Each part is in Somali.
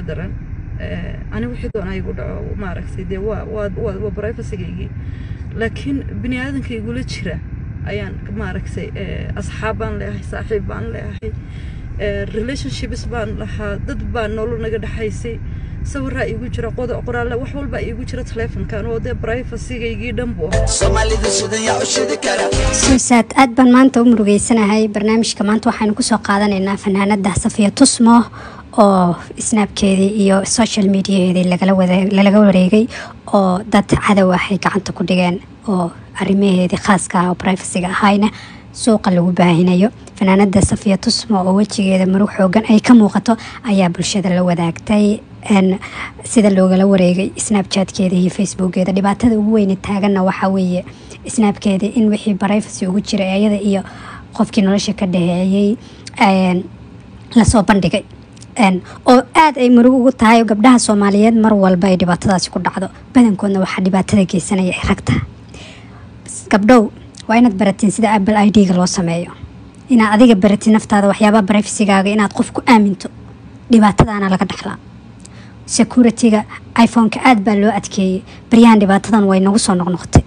daran ani wixii doona igu dhaco maaragtay dee waa waa waa waa privacygaygii laakiin bini aadanka igula jira ayaan maaragtay asxaab baan leeyahay saaxiib baan leeyahay relationships baan lahaa dad baa nolol naga dhexaysay sawiraa iigu jira qoda qoraalle wax walbaa iigu jira taleefonkan oo dee privacygaygii dhan buu suusaad aad baan maanta u murugeysanahay barnaamijka maanta waxaynu kusoo qaadanaynaa fanaanada safiya tusmo oo snaabkeedii iyo social mediaheedii lalaga wareegay oo dad cadow ah ay gacanta ku dhigeen oo arrimaheedii khaaska ah oo privacyga ahayna suuqa lagu baahinayo fanaanada safiya tusmo oo wejigeeda marug xoogan ay ka muuqato ayaa bulshada la wadaagtay sida loogala wareegay snabchatkeeda iyo facebookeeda dhibaatada ugu weyne taaganna waxaa weeye snaabkeeda in wixii privacy ugu jira ayada iyo qofkii nolosha ka dhaheeyey lasoo bandhigay oo aada ay murug ugu tahay gabdhaha soomaaliyeed mar walba ay dhibaatadaasi ku dhacdo badankoodna waxaa dhibaatada geysanaya ay ragta gabdhow waa inaad baratiin sida apple i d-ga loo sameeyo inaad adiga baratid naftaada waxyaabaha brivacygaaga inaad qof ku aaminto dhibaatadaana laga dhaxlaa security-ga iphone-ka aada baa loo adkeeyey baryahan dhibaatadan way nagu soo noqnoqotay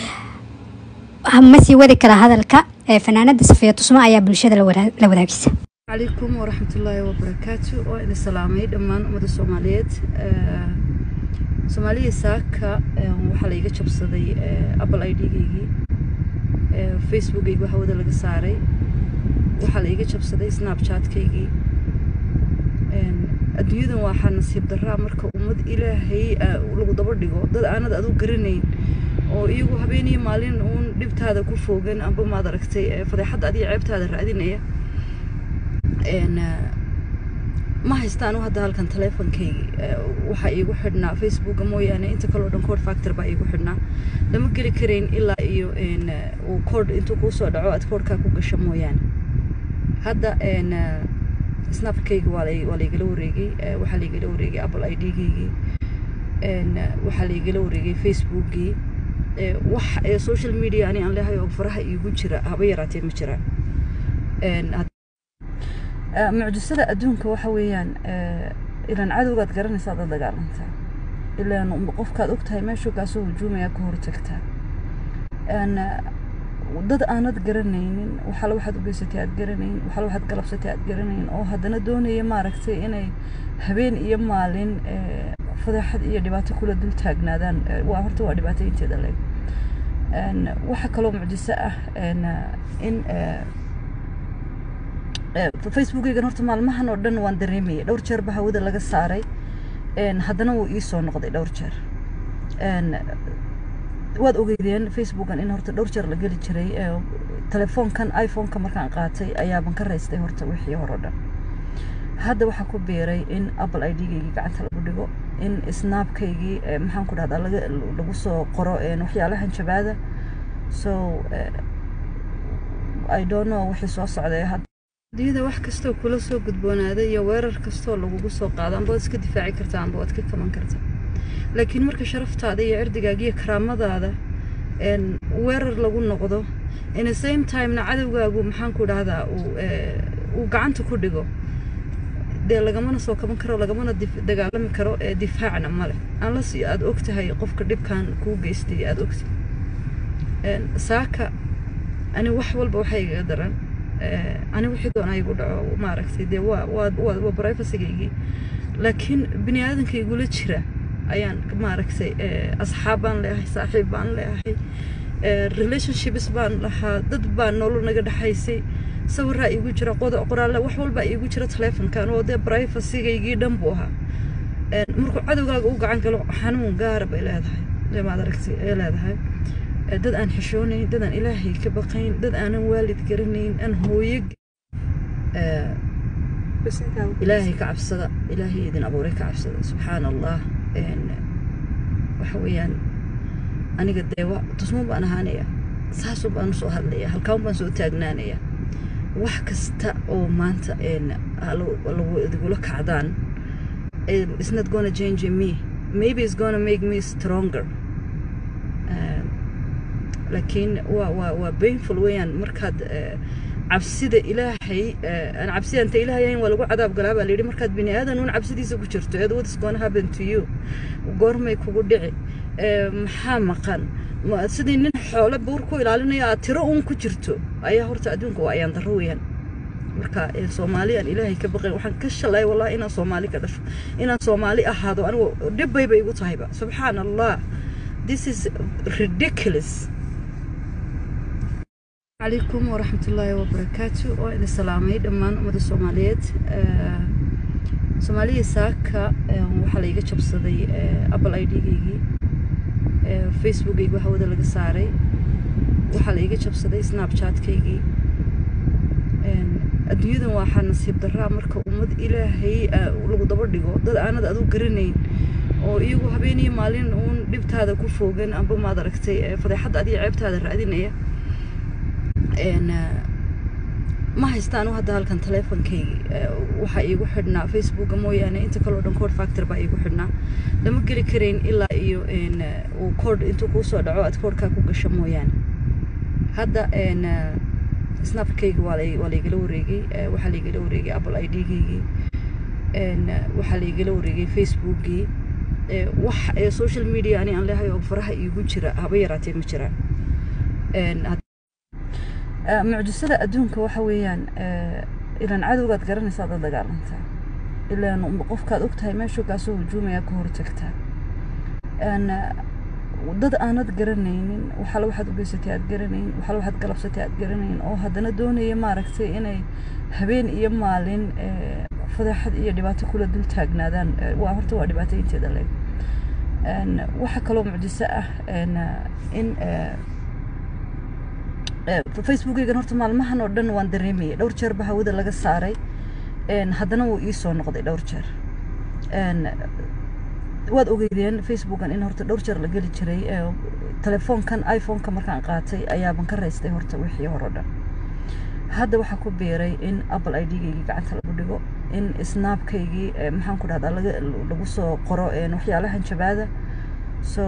ma sii wadi kara hadalka fanaanada safiya tusmo ayaa bulshada la wadaagisa calaykum waraxmatullaahi wabarakaatu waa idin salaamay dhammaan ummadda soomaaliyeed soomaaliya saaka waxaa laiga jabsaday apple i d-gaygii facebookaygi hawada laga saaray waxaa laiga jabsaday snapchatkaygii adduunyadan waxaa nasiib daraa marka ummad ilaahay lagu daba dhigo dad aanad adu garanayn oo iyagu habeeniyo maalin uun dhibtaada ku foogan amba maad aragtay fadeexadda adiga ceebtaada raadinaya ma haystaan hadda halkan taleefonkaygii waxaa iigu xidhnaa facebooka mooyaane inta kaleo dhan code factor baa iigu xidhnaa lama geli karayn ilaa iyo uu code intuu kuu soo dhaco aad codkaa ku gasho mooyaane hadda snapkayga waa laigala wareegay waxaa laigala wareegay apple i d-gaygii waxaa laigala wareegay facebookgii wax social media ani aan leehay oo faraha iigu jira haba yaraatee ma jiraan mucjisada adduunka waxa weeyaan ilaan cadowgaad garanaysaa dad dagaalantaa ilaan qofkaad ogtahay meeshuu kaasoo hujuumaya ka hortagtaa dad aanad garanaynin waxala waxaad u geysatay aad garanayn waxala waxaad galabsatay aad garanayn oo haddana doonaya maaragtay inay habeen iyo maalin fadeexad iyo dhibaato kula dul taagnaadaan waa horta waa dhibaato inteeda leeg waxa kaloo mucjiso ah in facebookaygan horta maalmahan oo dhan waan dareemayay dhowr jeer ba hawada laga saaray haddana wuu ii soo noqday dhowr jeer waad ogeydeen facebookan in horta dhowr jeer la geli jiray telefoonkan iphone-ka markaan qaatay ayaaban ka raystay horta wixii hore o dhan hadda waxaa ku biiray in apple i d-gaygii gacanta lagu dhigo in snapkaygii maxaan ku dhahdaa laga lagu soo qoro waxyaalahan jabaada so i don't know wixii soo socday hadda adduunyada wax kastoo kula soo gudboonaaday iyo weerar kastoo lagugu soo qaado amba waad iska difaaci kartaa amba waad ka kaban kartaa laakiin marka sharaftaada iyo erdigaaga iyo karaamadaada weerar lagu noqdo in the same timena cadowgaagu maxaan ku dhahdaa uu gacanta ku dhigo dee lagamana soo kaban karo lagamana dagaalami karo ee difaacna male unless aad og tahay qofka dhibkan kuu geystay aad ogtahay saaka ani wax walba waxaa igaga daran ani wixii doona igu dhaco maaragtay dee waa waa waa waa privacygaygii laakiin bini aadanka igula jira ayaan maaragtay asxaab baan leeyahay saaxiib baan leeyahay relationships baan lahaa dad baa nolol naga dhexaysay sawiraa iigu jira qoda qoraalle wax walbaa iigu jira taleefonkan oo dee privacygaygii dhan buu ahaa markuu cadowgaaga u gacan galo xanuun gaara bay leedahay dee maad aragtay ay leedahay dad aan xishoonayn dad aan ilaahay ka baqayn dad aanan waalid garanayn aan hooyo ilaahay ka cabsada ilaahay idin abuuray ka cabsada subxaana allah waxa weeyaan aniga dee tusmo baan ahaanaya saasuu baan usoo hadlaya halkaan baan soo taagnaanaya wax kasta oo maanta lagu idigula kacdaan it's not gonna change me maybe it's gonna make me stronger laakiin waa waa waa painful weeyaan markaad cabsida ilaahay aan cabsida anta ilaahay ahayn waa lagu cadaab galaa baa layidhi markaad bini aadan uun cabsidiisa ku jirto eed what is gonna happen to you goormay kugu dhici maxaa maqan sidii nin xoole buur ku ilaalinaya aad tiro uun ku jirto ayaa horta adduunka waa ayaan darro weeyaan marka soomaali aan ilaahay ka baqayn waxaan ka shalay wallahi inaan soomaali ka dhasho inaan soomaali ahaado anigu dhibbayba igu tahayba subxaan allah this is ridiculous عليكم ورحمة الله وبركاته وإن سلامي دمان أمد الصوماليات صومالية ساكا وحالا يجا جبصدي أبل أي ديجي فيسبوك يجوا هودا لغا ساري وحالا يجا جبصدي سناب شات كيجي adduunyadan waxaa nasiib daraa marka ummad ilaahay lagu daba dhigo dad aanad adu garanayn oo iyagu habeeniyo maalin uun dhibtaada ku foogan amba maad aragtay fadeexadda adiga ceebtaada raadinaya ma haystaan hadda halkan teleefonkaygii waxaa iigu xidhnaa facebooka mooyaane inta kaleo dhan code factor baa iigu xidhnaa lama geli karayn ilaa iyo uu code intuu kuu soo dhaco aad codkaa ku gasho mooyaane hadda snapkayga waa waa laigala wareegay waxaa laigala wareegay apple i d-gaygii waxaa laigala wareegay facebookgii wax social media ani aan leehay oo faraha iigu jira haba yaraatee ma jiraan mucjisada adduunka waxa weeyaan ilaan cadowgaad garanaysaa dad dagaalantaa ilaan qofkaad ogtahay meeshuu kaasoo hujuumaya ka hortagtaa dad aanad garanaynin waxala waxaad u geysatay aad garanayn waxala waxaad galabsatay aad garanayn oo haddana doonaya maaragtay inay habeen iyo maalin fadeexad iyo dhibaato kula dul taagnaadaan waa horta waa dhibaato inteeda leeg waxaa kaloo mucjiso ah in facebookaygan horta maalmahan oo dhan waan dareemayay dhowr jeer ba hawada laga saaray haddana wuu ii soo noqday dhowr jeer waad ogeydeen facebookan in horta dhowr jeer la geli jiray telefoonkan iphoneka markaan qaatay ayaaban ka raystay horta wixii hore o dhan hadda waxaa ku biiray in apple i d-gaygii gacanta lagu dhigo in snapkaygii maxaan ku dhahdaa laga lagu soo qoro waxyaalahan jabaada so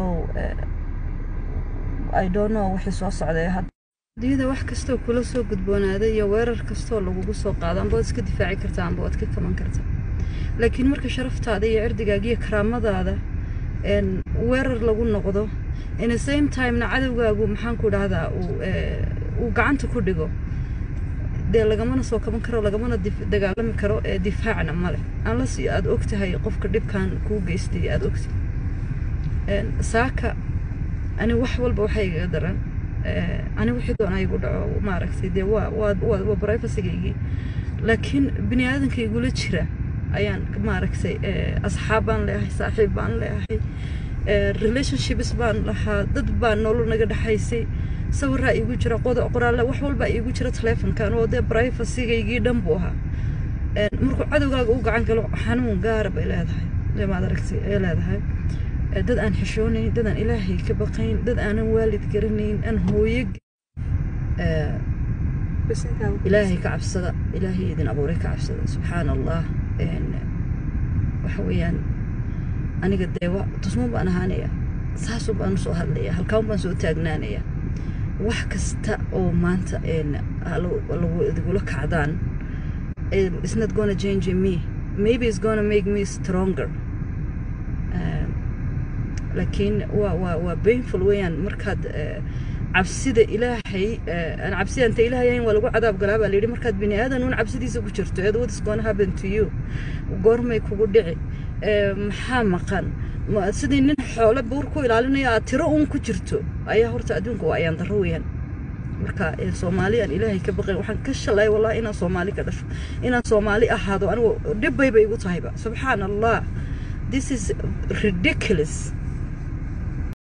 i don't know wixii soo socday hadda adduunyada wax kastoo kula soo gudboonaada iyo weerar kastoo lagugu soo qaado amba waad iska difaaci kartaa amba waad ka kaban kartaa laakiin marka sharaftaada iyo cirdigaaga iyo karaamadaada weerar lagu noqdo in the same timena cadowgaagu maxaan ku dhahdaa uu gacanta ku dhigo dee lagamana soo kaban karo lagamana dagaalami karo ee difaacna male unless aad og tahay qofka dhibkan kuu geystay aad ogtahay saaka ani wax walba waxay igaga daran ani wixii doona igu dhaco maaragtay dee waa waa waa privacygaygii laakiin bini aadanka igula jira ayaan maaragtay asxaab baan leeyahay saaxiib baan leeyahay relationships baan lahaa dad baa nolol naga dhexaysay sawiraa iigu jira qoraalle wax walbaa iigu jira telefonkan oo dee privacygaygii dhan buu ahaa markuu cadowgaaga u gacan galo xanuun gaara bay leedahay maad aragtay ay leedahay dad aan xishoonayn dad aan ilaahay ka baqayn dad aanan waalid garanayn aan hooyo ilaahay ka cabsada ilaahay idin abuuray ka cabsada subxaan allah waxa weeyaan aniga deewa tusmo baan ahaanaya saasoo baan usoo hadlaya halkaan baan soo taagnaanaya wax kasta oo maanta lagu idigula kacdaan it's not gonna change me maybe it's gonna make me stronger laakiin waa waa waa painful weeyaan markaad cabsida ilaahay aan cabsida anta ilaahay ahayn waa lagu cadaab galaa baa layidhi markaad bini aadan uun cabsidiisa ku jirto eed what is gonna happen to you goormay kugu dhici maxaa maqan sidii nin xoole buur ku ilaalinaya aad tiro uun ku jirto ayaa horta adduunka waa ayaan darro weeyaan marka soomaali aan ilaahay ka baqayn waxaan ka shalay wallahi inaan soomaali ka dhasho inaan soomaali ahaado anigu dhibbayba igu tahayba subxaan allah this is ridiculous